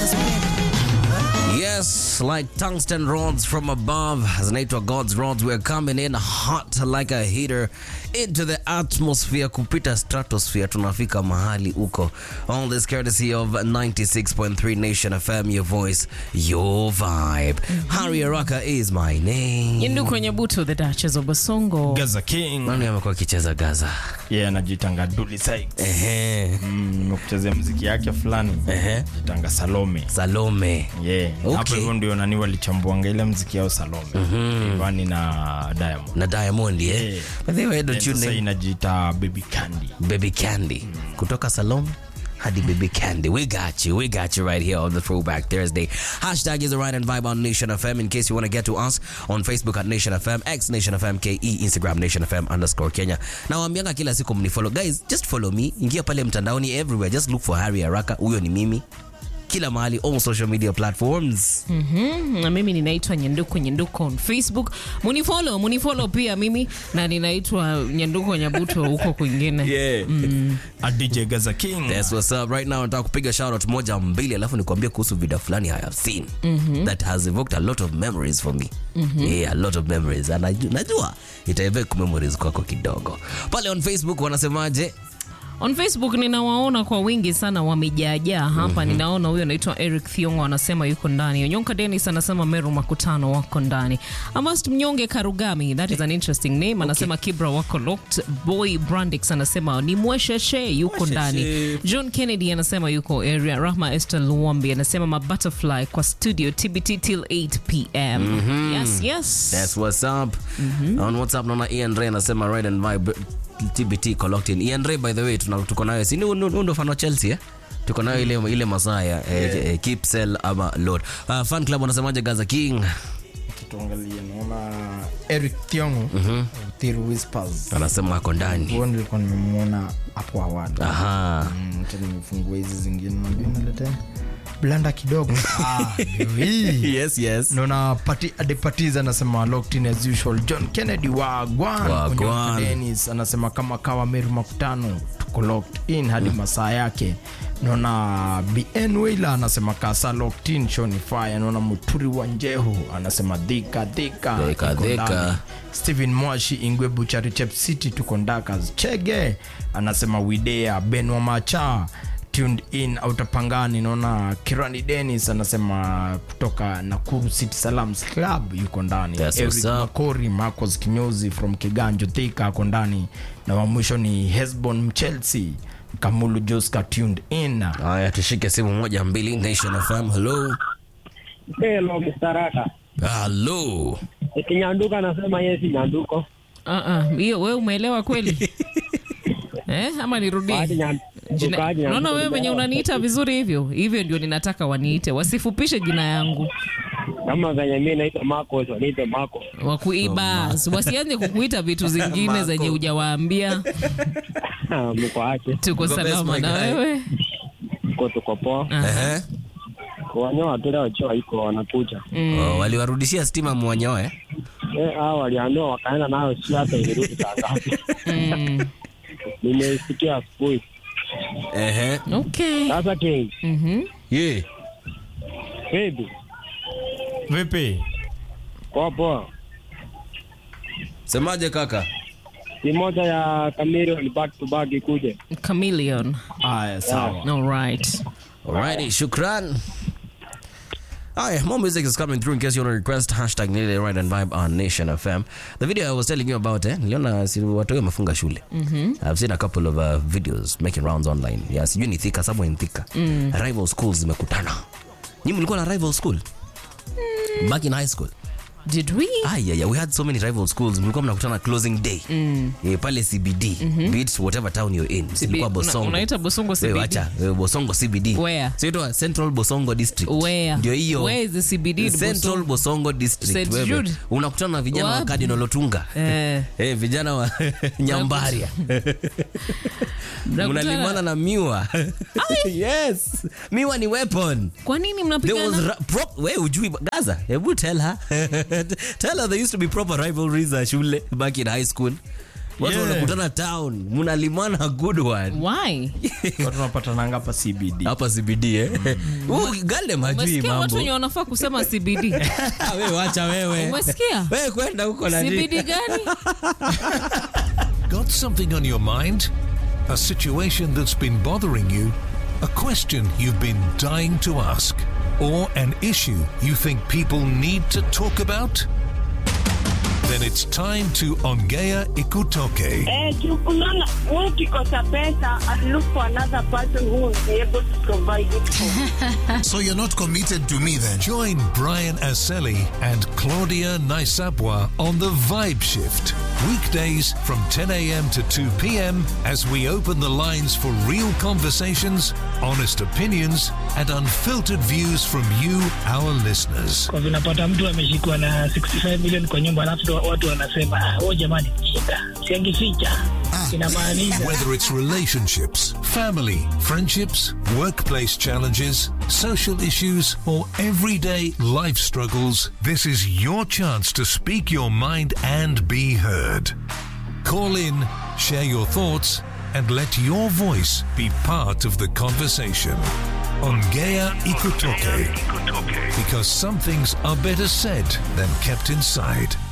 Yes, like tungsten rods from above, zinaitwa God's rods. We're coming in hot like a heater into the atmosphere, kupita stratosphere, tunafika mahali uko. All this courtesy of 96.3 Nation FM, your voice, your vibe. Harry Araka is my name. Yindu kwenye buto the Duchess of Basongo. Gaza King. Nani amekuwa akicheza Gaza? Yeye anajitanga Dully Sykes. Ehe, Mm, nimekuchezea muziki yake fulani. ehe. Jitanga Salome. Salome. Yeah. Okay. Hapo hivyo ndio nani walichambuanga ile muziki yao Salome. Ivani na Diamond. Na Diamond, eh? Yeah. But they were Then don't you Sasa name inajiita Baby Candy. Baby Candy. Kutoka Salome hadi Baby Candy. We got you. We got you right here on the Throwback Thursday. Hashtag is the right and vibe on Nation FM in case you want to get to us on Facebook at Nation FM, X Nation FM, KE, Instagram Nation FM underscore Kenya. Na waambianga kila siku mnifollow. Guys, just follow me. Ingia pale mtandaoni everywhere. Just look for Harry Araka. Huyo ni mimi. Kila mahali, all social media platforms. Mhm, na mimi ninaitwa Nyanduko Nyanduko on Facebook. Munifollow, munifollow pia mimi na ninaitwa Nyanduko Nyabuto huko kwingine. Yeah. A DJ Gaza King. That's what's up. Right now nataka kupiga shout out moja mbili alafu nikwambie kuhusu video fulani I have seen that has evoked a lot of memories for me. Yeah, a lot of memories. And najua, najua ita evoke memories kwako kidogo. Pale on Facebook wanasemaje? On Facebook ninawaona kwa wingi sana wamejaajaa hapa. Ninaona huyo anaitwa Eric Thiongo anasema yuko ndani. Onyonka Dennis anasema Meru Makutano wako ndani. Amast Mnyonge Karugami, that is an interesting name. Anasema Kibra wako locked. Boy Brandix anasema ni Mwesheshe yuko ndani. John Kennedy anasema yuko area. Rahma Esther Luwambi anasema ma butterfly kwa studio TBT till 8 pm. Yes, yes. That's what's up. On WhatsApp naona Ian Ray anasema Red and Vibe TBT Collecting. Ian Ray by the way tuna- tuko nayo. Si ni huyu ndo fan wa Chelsea eh? Tuko nayo ile ile masaa ya eh, eh, keep sell ama load. Uh, fan club wanasemaje Gaza King? Tuangalie naona Eric Thiongo. Thiru Whispers. Anasema ako ndani. Huo nilikuwa nimemwona hapo awali. Aha. Mm, acha nimefungua hizi zingine najua naleta blanda kidogo ah, ndio hii Yes, yes. naona pati adepatiz anasema locked in as usual john kennedy wa gwan Wagwan. Onyonka Dennis anasema kama kawa meru makutano tuko locked in hadi masaa yake naona bn wailer anasema kasa locked in shoni fire naona muturi wa njehu anasema dhika dhika Dhika, iko dhika. ndani. stephen mwashi ingwe buchari chep city tuko ndakas chege anasema widea ben wa macha tuned in autapangani naona kirani denis anasema kutoka nakuru city salams club yuko ndani That's Eric what's up. makori marcos kinyozi from kiganjo thika ako ndani na wa mwisho ni hesbon mchelsea kamulu joska tuned in Haya, tushike simu moja mbili. Nation FM, hello. Hello, Mr. Raka. Hello. Kinyanduka anasema yeye si nyanduko. Ah, ah, hiyo wewe umeelewa kweli? eh, ama nirudie? Kaji nyan- Jina- Kaji nyanduko. Naona wewe venye unaniita vizuri hivyo hivyo, ndio ninataka waniite, wasifupishe jina yangu Kama venye mimi naitwa Marcos, waniite Marco. wakuiba, wasianze kukuita vitu zingine zenye hujawaambia. Mko aje? Tuko Uko best, salama my na guy. wewe Mko tuko poa. Ah, Ehe. Wanyoa tu leo choa iko wanakuja. Oh, waliwarudishia stima mwanyoe. Eh, hao waliambiwa wakaenda nayo si hata ilirudi saa ngapi. mm, Nimeisikia asubuhi. Ehe. okay. Sasa King, Mhm. Yeah. baby, vipi poa poa. Semaje kaka? Si moja ya Chameleon back to back ikuje. Chameleon. aya sawa All right. Alrighty, shukran. Hi, more music is coming through in case you want to request hashtag Nile Right and Vibe on Nation FM. The video I was telling you about, eh, niliona si watu wengi wamefunga shule. I've seen a couple of uh, videos making rounds online. Yeah, sijui ni Thika, somewhere in Thika. Rival schools zimekutana. Nyinyi mlikuwa na rival school? Back in high school. Did we? Ah, yeah, yeah. We had so many rival schools. Mlikuwa mnakutana closing day. Eh, pale CBD. Be it whatever town you're in. Silikuwa Una- Bosongo. unaita Bosongo Wewe CBD? wacha, wewe Bosongo CBD. Where? So itwa Central Bosongo District. Where? Ndio hiyo. Where is the CBD in Central Bosongo? Bosongo District. St. wewe. Jude? Unakutana na vijana wa Wapi? Cardinal Otunga. Eh, Eh, vijana wa Nyambaria. mnakutana- Mnalimana na miwa. yes. Miwa ni weapon. Kwa nini There was mnapigana? ra- prop we ujui Gaza. Hebu tell her. tell her there used to be proper rivalries at shule back in high school. watu Yeah. wanakutana town mnalimana good one Why? watu napatananga hapa cbd hapa CBD eh Huyu Galdem hajui Umesikia watu mambo wenye wanafaa kusema CBD? Ah, wewe wacha wewe Umesikia? wewe kwenda huko na nini? CBD gani? Got something on your mind? A situation that's been bothering you? A question you've been dying to ask? Or an issue you think people need to talk about? Then it's time to Ongea Ikutoke. Eh, unaona wewe ukikosa pesa and look for another person who will be able to provide it for you. So you're not committed to me then? Join Brian Aseli and Claudia Naisabwa on the Vibe Shift. Weekdays from 10 a.m. to 2 p.m. as we open the lines for real conversations, honest opinions, and unfiltered views from you, our listeners. kwa vinapata mtu ameshikwa na 65 million kwa nyumba alafu ndo watu wanasema "Ah, oh jamani shika siangificha inamaanisha Whether it's relationships, family, friendships, workplace challenges, social issues, or everyday life struggles, this is your chance to speak your mind and be heard. Call in, share your thoughts, and let your voice be part of the conversation. Ongea Ikutoke. Because some things are better said than kept inside.